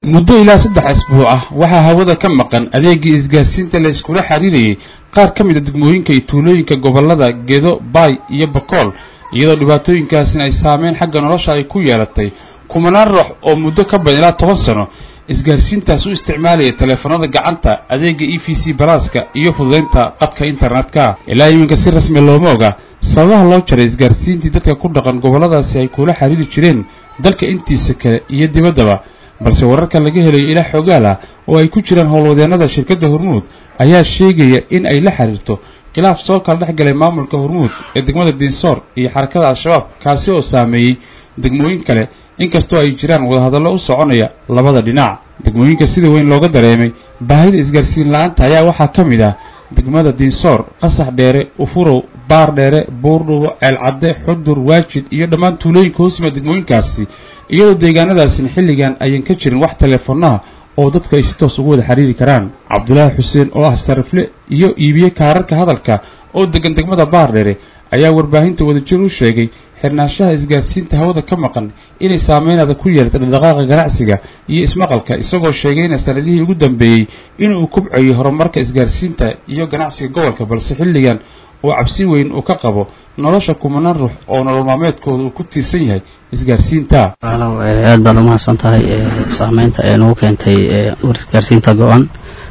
muddo ilaa saddex asbuuc ah waxaa hawada ka maqan adeegii isgaarsiinta la iskula xiriirayay qaar ka mid a degmooyinka iyo tuulooyinka gobollada gedo baay iyo bakool iyadoo dhibaatooyinkaasina ay saameyn xagga nolosha ay ku yeelatay kumanaan ruux oo muddo ka badan ilaa toban sano isgaarsiintaas u isticmaalaya taleefanada gacanta adeega e v c balaaska iyo fududaynta qadka internetka ilaa iminka si rasmi looma oga sababaha loo jaray isgaarsiintii dadka ku dhaqan gobolladaasi ay kula xiriiri jireen dalka intiisa kale iyo dibaddaba balse wararka laga helayo ilaa xoogaal ah oo ay ku jiraan howlwadeennada shirkadda hormuud ayaa sheegaya in ay la xiriirto khilaaf soo kala dhex galay maamulka hormuud ee degmada diinsoor iyo xarakada al-shabaab kaasi oo saameeyey degmooyin kale inkastoo ay jiraan wadahadallo u soconaya labada dhinac degmooyinka sida weyn looga dareemay baahida isgaarsiin la-aanta ayaa waxaa ka mid ah degmada diinsoor qasax dheere ufurow baar dheere buurdhubo ceelcadde xudur waajid iyo dhammaan tuulooyinka hoosima degmooyinkaasi iyadoo deegaanadaasina xilligan ayan ka jirin wax teleefonaha oo dadka ay si toos ugu wada xiriiri karaan cabdulaahi xuseen oo ah sarifle iyo iibiye kaararka hadalka oo degan degmada baardheere ayaa warbaahinta wadajir u sheegay xirnaanshaha isgaarsiinta hawada ka maqan inay saameynaada ku yeelatay dhaqdhaqaaqa ganacsiga iyo ismaqalka isagoo sheegayna sanadihii ugu dambeeyey inuu kubcayay horumarka isgaarsiinta iyo ganacsiga gobolka balse xilligan oo cabsi weyn uu ka qabo nolosha kumanaan ruux oo nolol maalmeedkooda uu ku tiirsan yahay isgaarsiinta walaalow aad baad umahadsan tahay saameynta ee nagu keentay isgaarsiinta go-an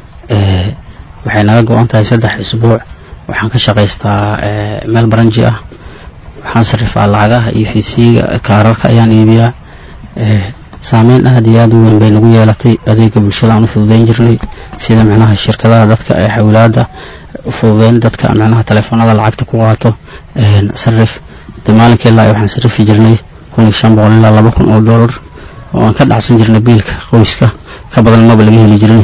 waxay naga go-an tahay saddex isbuuc waxaan ka shaqaystaa meel baranji ah waxaan sarifaa lacagaha iyo fiisiga kaararka ayaan iibiyaa saameyn aad iyo aad u weyn bay nagu yeelatay adeega bulshada aan u fududeyn jirnay sida micnaha shirkadaha dadka ee xawlaada fududeyn dadka micnaha taleefanada lacagta ku qaato sarif de maalinkii ilaa waxaan sarifi jirnay kun iyo shan boqol ilaa laba kun oo dollar oo aan ka dhacsan jirnay biilka qoyska ka badan maba laga heli jirin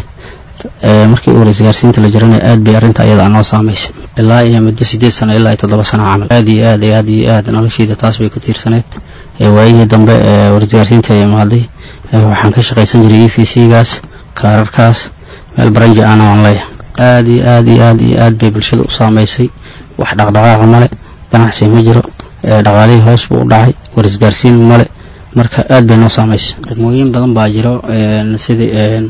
markii u hore isgaarsiinta la jirana aad bay arrinta ayada noo saamaysay ilaa iyo muddo sideed sano ilaa iyo toddoba sano camal aad iyo aad iyo aad iyo aad noloshayda taas bay ku tiirsaneyd waayihii dambe war isgaarsiinta ay imaaday waxaan ka shaqaysan jiray e v c gaas kaararkaas meel baranji ana aan leeyahay aad iyo aad iyo aad iyo aad bay bulshada u saamaysay wax dhaqdhaqaaqa male ganacsi ma jiro dhaqaalihii hoos buu u dhacay war isgaarsiin male marka aad bay noo saamaysay degmooyin badan baa jiro sidii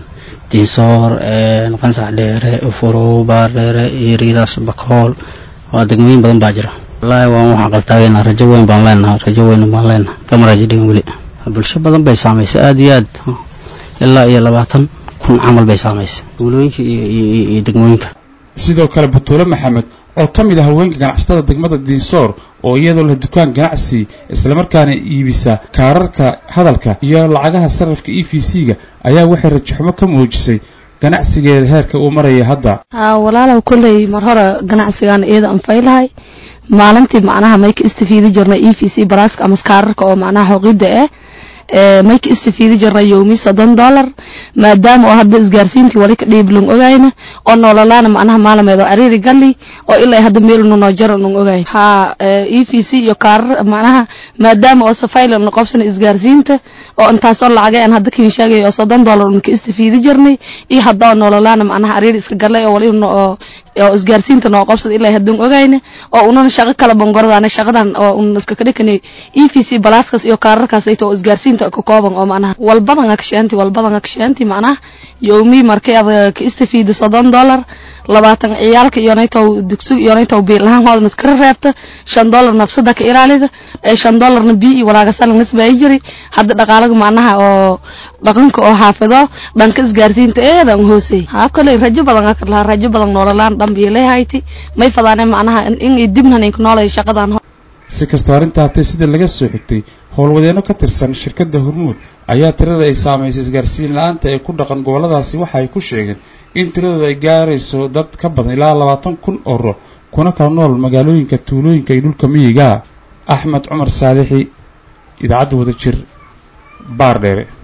diinsoor qansax dheere ufurow baar dheere iyo riidaas bakool waa degmooyin badan baa jira wallaahi waan waxaan qaltaagaynaa rajo weyn baan leenahay rajo weyn baan leenahay kama rajo dhigin weli bulsho badan bay saamaysay aad iyo aad ilaa iyo labaatan kun camal bay saamaysay tuulooyinka iyo degmooyinka sidoo kale butuule maxamed oo ka mid ah haweenka ganacsatada degmada diinsoor oo iyadoo leh dukaan ganacsi islamarkaana iibisa kaararka hadalka iyo lacagaha sarrifka e v c-ga ayaa waxay rajaxumo ka muujisay ganacsigeeda heerka uu maraya hadda haa walaalow kolley mar hore ganacsigaana iyada anfaylahay maalintii macnaha may ka istifiidi jirnay e v c baraaska ama kaararka oo macnaha xoqidda ah may ka istifiidi jirnay yowmi soddon dollar maadaama oo hadda isgaarsiintii wali ka dhiiblung ogayna oo noololaana macnaha maalameed oo cariiri galli oo ilaa hadda meel nunoo jaro nun ogayn haa e v c iyo kaarar macnaha maadaama oo safayla nu qabsana isgaarsiinta oo intaasoo lacagay aan hadda kiin sheegay oo soddon dollar un ka istifiidi jirnay iyo hadda oo noololaana macnaha cariiri iska gallay oo wali oo oo isgaarsiinta noo qabsada ilaa haddun ogayna oo unana shaqo kala bangordaana shaqadan oo un iska kadhikanay e v c balaaskaas iyo kaararkaas ayta oo isgaarsiinta ka kooban oo macnaha walbadan akshaanti walbadan akshaanti macnaha yowmi markay ada ka istifiida soddon dollar labaatan ciyaalka iyonaytow dugsi iyonaytow biilahaan hoodan iskara reebta shan dollar nafsada ka ilaalida ee shan dollarna bii iyo walaagasala nisbaa jiri hadda dhaqaalaga macnaha oo dhaqanka oo xaafido dhanka isgaarsiinta eedan hoosey haa koley rajo badan akar lahaa rajo badan noololaan dhan bii leehayti may fadaane macnaha in dibnan inku noolay shaqadan si kastoo arrintaa hatay sida laga soo xigtay howlwadeenno ka tirsan shirkadda hormuud ayaa tirada ay saamaysay isgaarsiin la-aanta ee ku dhaqan gobolladaasi waxa ay ku sheegeen in tiradooda ay gaarayso dad ka badan ilaa labaatan kun oo ruux kuna kala nool magaalooyinka tuulooyinka iyo dhulka miyiga axmed cumar saalixi idaacadda wadajir baar dheere